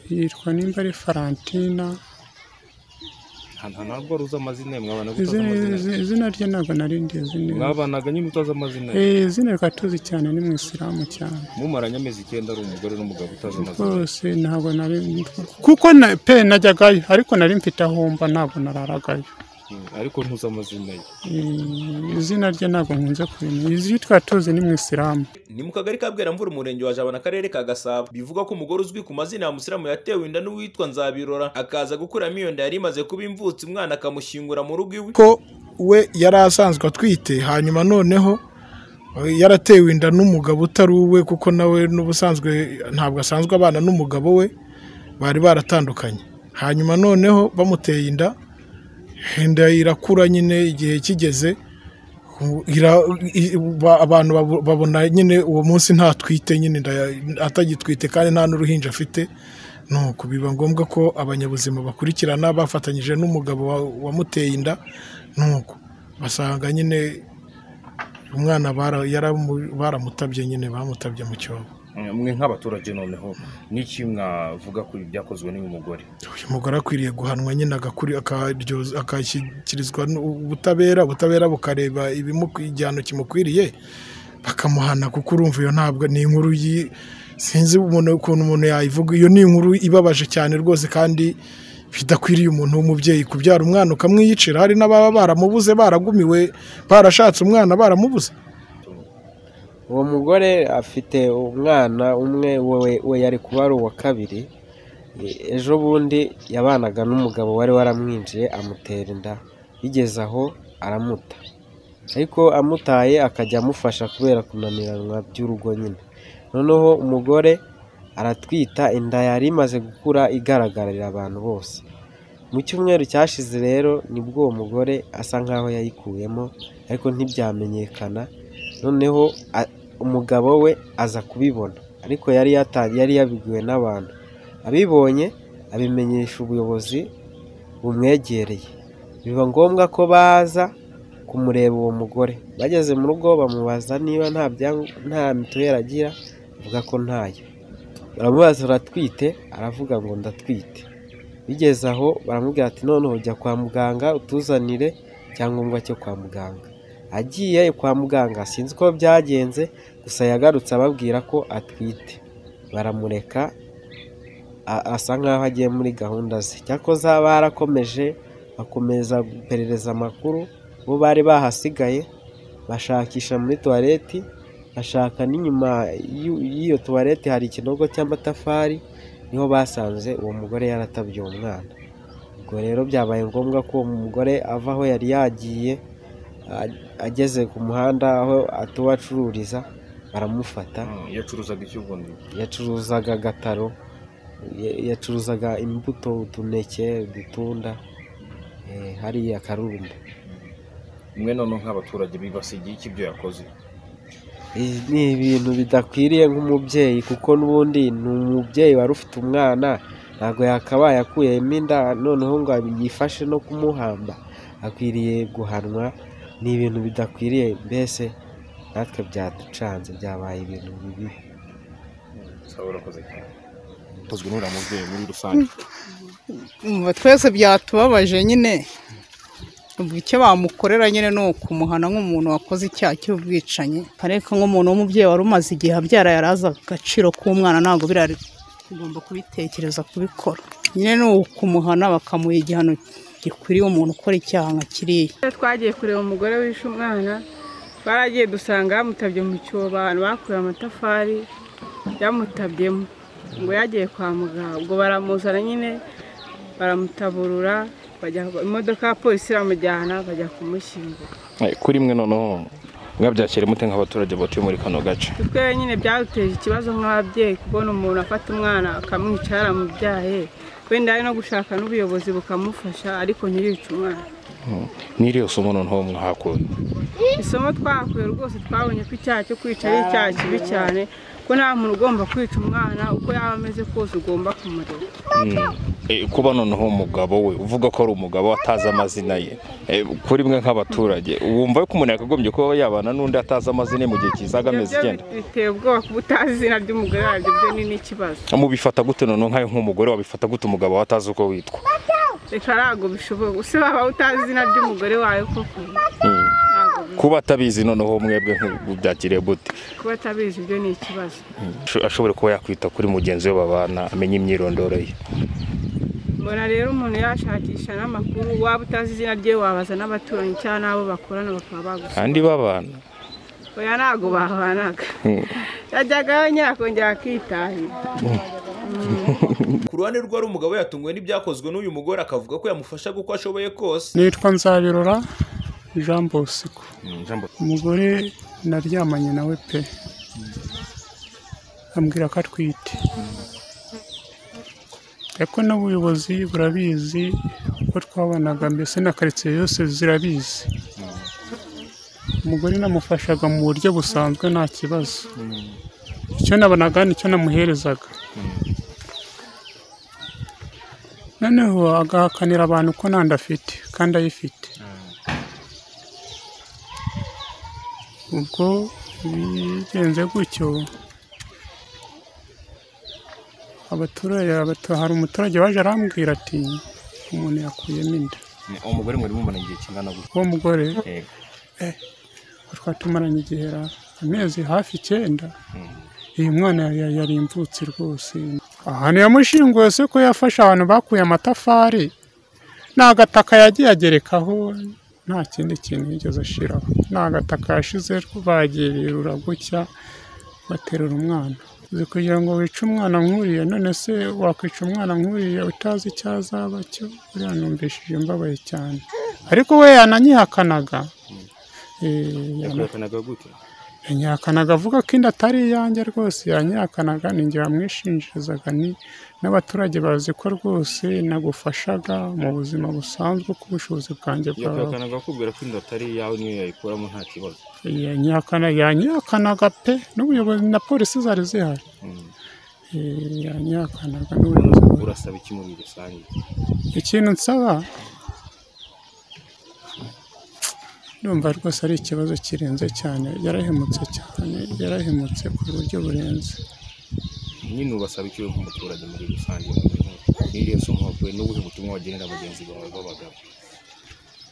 yitwa nimba ari farantina nta ntabwo wari uzi amazina ye mwabana utazi izina amazina ye izina- izina rye ntabwo nari ndizi neza mwabanaga nyine utazi amazina ye Eh, izina rikaba tuzi cyane ni mu isilamu cyane mumaranye amezi icyenda ari umugore n'umugabo utazi amazina ye rwose ntabwo nari kuko na- pe najyagayo ariko nari mfite aho mba ntabwo nararagayo Mm, ariko ntuzi amazina ye Eh, izina rye ntabwo nkunze kurimenya izina twari tuzi ni mu isilamu ni mu kagari ka bweramvura umurenge wa jabana akarere ka gasabo bivugwa ko umugore uzwi ku mazina ya musilamu yatewe inda n'uwitwa nzabirora akaza gukuramo iyo nda yari imaze kuba imvutsi umwana akamushyingura mu rugo iwe ko we yari asanzwe atwite hanyuma noneho eh, yaratewe inda n'umugabo utari uwe kuko nawe n'ubusanzwe ntabwo asanzwe abana n'umugabo we bari baratandukanye hanyuma noneho bamuteye inda inda irakura nyine igihe kigeze ira- i- ba- abantu babo- babona nyine uwo munsi ntatwite nyine inda ya- atagitwite kandi nta n'uruhinja afite nuko biba ngombwa ko abanyabuzima bakurikirana bafatanyije n'umugabo wa- wamuteye inda nuko basanga nyine umwana bara- yaramu- baramutabye nyine bamutabye mu cyobo Mm, mwe nk'abaturage noneho n'iki mwavuga ko ibi byakozwe n'uyu mugore uyu mugore akwiriye guhanwa nyine agakuri- akaryoz- akashyikirizwa n'u- ubutabera ubutabera bukareba ibimukwiriye igihano kimukwiriye bakamuhana kuko urumva iyo ntabwo ni inkuru yi sinzi umuntu- ukuntu umuntu yayivuga iyo ni inkuru ibabaje cyane rwose kandi bidakwiriye umuntu w'umubyeyi kubyara umwana ukamwiyicira hari n'ababa baramubuze baragumiwe barashatse umwana baramubuze uwo mugore afite umwana umwe we we yari kuba ari uwa kabiri E- ejo bundi yabanaga n'umugabo wari waramwinjiye amutera inda bigeze aho aramuta ariko amutaye akajya amufasha kubera kunaniranwa by'urugo nyine noneho umugore aratwita inda yari imaze gukura igaragarira abantu bose mu cyumweru cyashize rero nibwo uwo mugore asa nkaho yayikuyemo ariko ntibyamenyekana noneho a- umugabo we aza kubibona ariko yari yata- yari yabibwiwe n'abantu abibonye abimenyesha ubuyobozi bumwegereye biba ngombwa ko baza kumureba uwo mugore bageze mu rugo bamubaza niba nta byang- nta mituweli agira avuga ko ntayo baramubaza uratwite aravuga ngo ndatwite bigeze aho baramubwira ati noneho jya kwa muganga utuzanire icyangombwa cyo kwa muganga agiye kwa muganga sinzi uko byagenze gusa yagarutse ababwira ko atwite baramureka a- asa nkaho agiye muri gahunda ze cyakoze barakomeje bakomeza guperereza amakuru bo bari bahasigaye bashakisha muri tuwareti bashaka n'inyuma y'u- y'iyo tuwareti hari ikinogo cy'amatafari niho basanze uwo mugore yaratabye uwo mwana ubwo rero byabaye ngombwa ko uwo mugore ava aho yari yagiye a- ageze ku muhanda aho atuwe acururiza baramufata Mm, yacuruzaga iki ubundi yacuruzaga agataro ya- yacuruzaga imbuto utuneke udutunda eh, hariya karurumba mwe noneho nk'abaturage bibasigiye iki ibyo yakoze Eh, ni ibintu bidakwiriye nk'umubyeyi kuko n'ubundi ni umubyeyi wari ufite umwana ntabwo yakabaye akuyemo inda noneho ngo yifashe no kumuhamba akwiriye guhanwa ni ibintu bidakwiriye mbese natwe byaducanze byabaye ibintu bibi sawa urakoze cyane ukozwe n'uriya mubyeyi muri rusange umva twese byatubabaje nyine ubwo icyo bamukorera nyine ni ukumuhana nk'umuntu wakoze icyaha cy'ubwicanyi ariko nk'umuntu w'umubyeyi wari umaze igihe abyara yari azi agaciro k'umwana ntabwo birari ugomba kubitekereza kubikora nyine ni ukumuhana bakamuha igihano gikwiriye umuntu ukora icyaha nka kiriya twagiye kureba umugore wishe umwana baragiye dusanga yamutabye mu cyobo abantu bakuye amatafari yamutabyemo ngo yagiye kwa muganga ubwo baramuzana nyine baramutaburura bajya imodoka ya polisi iramujyana bajya kumushyingura kuri mwe noneho mwabyakira mute nk'abaturage batuye muri kano gace twe nyine byaduteje ikibazo nk'ababyeyi kubona umuntu afata umwana akamwica yaramubyaye wenda ari no gushaka n'ubuyobozi bukamufasha ariko ntiyice umwana ni iriya somo noneho mwahakuye isomo twakuye rwose twabonye ko icyaha cyo kwica ari icyaha kibi cyane ko nta muntu ugomba kwica umwana uko yaba ameze kose ugomba kumureba Mm. Eh, kuba noneho umugabo we uvuga ko ari umugabo atazi amazina ye eh, kuri mwe nk'abaturage wumva ko umuntu yakagombye kuba yabana n'undi atazi amazina ye mu gihe kizaga amezi Ibyo icyenda biteye ubwoba kuba utazi izina ry'umugore wabyo byo ni n'ikibazo mubifata gute noneho nkawe nk'umugore wabifata gute umugabo wawe atazi uko witwa reka ntabwo bishoboye gusa waba utazi izina ry'umugore wawe koko Mm. ntabwo bi- kuba atabizi noneho mwebwe byakiriye gute kuba atabizi ibyo ni ikibazo Asho- ashobora kuba yakwita kuri mugenzi we babana amenya imyirondoro ye mbona rero umuntu yashakisha n'amakuru waba utazi izina rye wabaza n'abaturanyi cyangwa n'abo bakorana bakaba bagusaba kandi babana oya ntabwo bahanaga Mm. yajyagayo nyakongera akitahira ku ruhande rwe hari umugabo yatunguwe n'ibyakozwe n'uyu mugore akavuga ko yamufasha uko ashoboye kose nitwa nzabirora jean bosco Jambo. umugore naryamanye nawe pe ambwira ko atwite ariko n'ubuyobozi burabizi uko twabanaga mbese na karitsiye yose zirabizi umugore namufashaga mu buryo busanzwe nta kibazo icyo nabonaga nicyo namuherezaga noneho agahakanira abantu ko nta nda afite kandi ayifite ubwo bigenze gutyo abaturage abatu- hari umuturage waje arambwira ati umuntu yakuyemo inda umugore muri mumara igihe kingana gute uwo mugore Eh, twatumaranye igihe ra- amezi hafi icyenda Mm. uyu mwana yari- yari imvutsi rwose ahantu yamushinguye si ko yafashe ahantu bakuye amatafari ni agataka yagiye agerekaho nta kindi kintu yigeze ashiraho ni agataka yashize bagererura gutya baterura umwana uzi kugira ngo wice umwana nkuriya none se wakwica umwana nkuriya utazi icyo azaba cyo buriya numvishije mbabaye cyane ariko we yananyihakanaga Eh, yana- yanyihakanaga avuga ko inda atari iyanjye rwose yanyihakanaga ni njye wamwishinjirizaga ni n'abaturage bazi ko rwose nagufashaga mu buzima busanzwe uko ubushobozi bwanjye bwawe akubwira ko inda atari iyawe niyo yayikuramo nta kibazo yanyihakana yanyihakanaga pe n'ubuyobozi na polisi zari zihari Mm. Eh, yanyihakanaga n'ubuyobozi urasaba iki muri rusange ikintu nsaba ndumva rwose ari ikibazo kirenze cyane yarahemutse cyane yarahemutse ku buryo burenze nyine ubasaba iki we nk'umuturage muri rusange n'iriya nsoma we n'ubuhe butumwa wagenera bagenzi bawe b'abagabo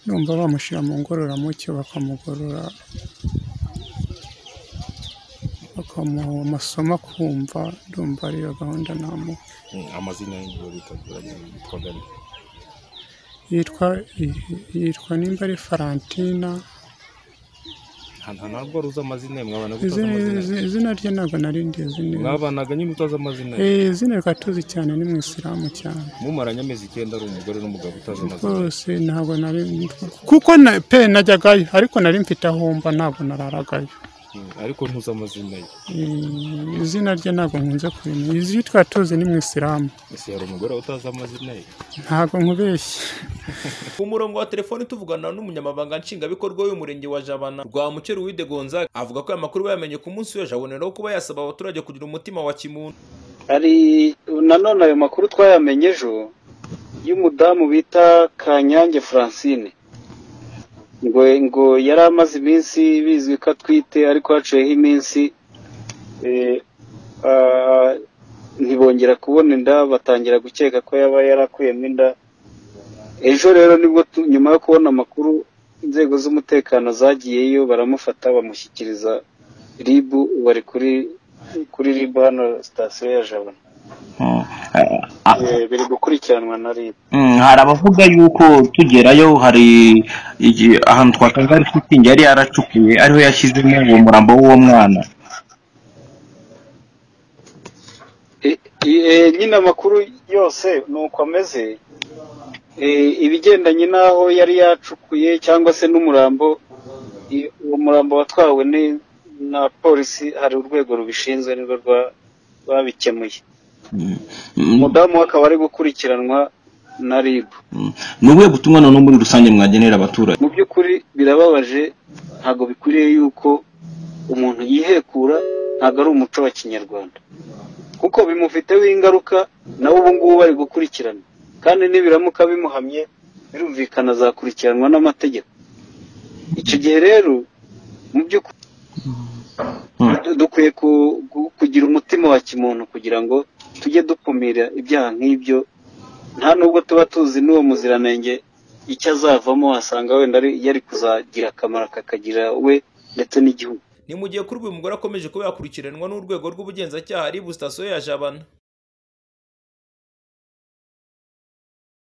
numva bamushyira mu ngororamucyo bakamugorora bakamuha amasomo akumva ndumva ariyo gahunda namuha Mm, amazina y'ibyo bitagoranye yitwaga ni yitwa yitwa nimba ari farantina nta nta ntabwo wari uzi amazina ye mwabana utazi Izina- amazina ye izi- izina rye ntabwo nari ndizi neza mwabanaga nyine utazi amazina ye Eh, izina rikaba tuzi cyane ni mu isilamu cyane mumaranye amezi icyenda ari umugore n'umugabo utazi amazina ye rwose ntabwo nari kuko na pe najyagayo ariko nari mfite ahomba ntabwo nararagayo Mm, ariko ntuzi amazina ye Eh, izina rye ntabwo nkunze kurimenya izi twari tuzi ni mu isilamu ese hari umugore utazi amazina ye ntabwo nkubeshye ku murongo wa telefoni tuvugana n'umunyamabanga nshingwabikorwa w'umurenge wa jabana rwa muceri wide gonzaga avuga ko aya makuru bayamenye ku munsi w'ejo aboneraho kuba yasaba abaturage kugira umutima wa kimuntu hari nanone ayo makuru twayamenye ejo y'umudamu bita kanyange francine ngo ngo yari amaze iminsi bizwi ko atwite ariko haciyeho iminsi eh, ah, ntibongera kubona inda batangira gukeka ko yaba yarakuyemo inda ejo rero nibwo tu- nyuma yo kubona amakuru inzego z'umutekano zagiyeyo baramufata bamushyikiriza ribu bari kuri kuri ribu hano sitasiyo ya jabana Eh, biri gukurikiranwa na ribu Mm, hari abavuga yuko tugerayo hari igi- ahantu twasanze hari shitingi yari yaracukuye ariho yashyizemo uwo murambo w'uwo mwana Eh, eh, nyine amakuru yose ni uko ameze Eh, ibigendanye n'aho yari yacukuye cyangwa se n'umurambo i- uwo murambo watwawe ni- na polisi hari urwego rubishinzwe nirwo rwa- rwabikemuye Mm, mm, umudamu we akaba ari gukurikiranwa na ribu mm. ni ubuhe butumwa noneho muri rusange mwagenera abaturage mu by'ukuri birababaje ntabwo bikwiriye yuko umuntu yihekura ntabwo ari umuco wa kinyarwanda kuko bimufiteho ingaruka nawe ubu ngubu bari gukurikirana kandi nibiramuka bimuhamye birumvikana azakurikiranwa n'amategeko icyo gihe rero mu by'ukuri du- dukwiye ku- gu- kugira umutima wa kimuntu kugira ngo tujye dukumira ibyaha nk'ibyo nta nubwo tuba tuzi n'uwo muziranenge icyo azavamo wasanga wenda ari- yari kuzagira akamaro kakagirira we ndetse n'igihugu ni mu gihe kuri ubu uyu mugore akomeje kuba yakurikiranwa n'urwego rw'ubugenzacyaha ari bu sitasiyo ya jabana